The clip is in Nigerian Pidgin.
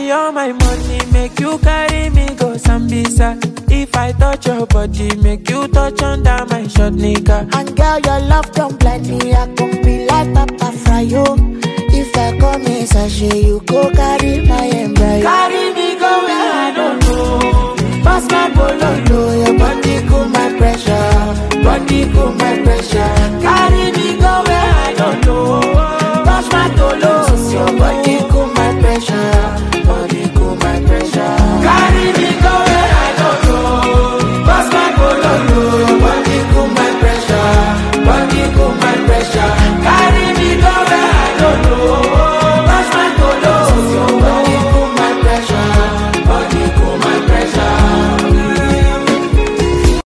carry all my money, make you carry me go Sambisa. If I touch your body, make you touch under my short nigga. And girl, your love don't blind me. I can be like Papa Frio. If I come in sachet, you go carry my embryo. Carry me go where I don't know. Pass my bololo, your body cool my pressure. Body cool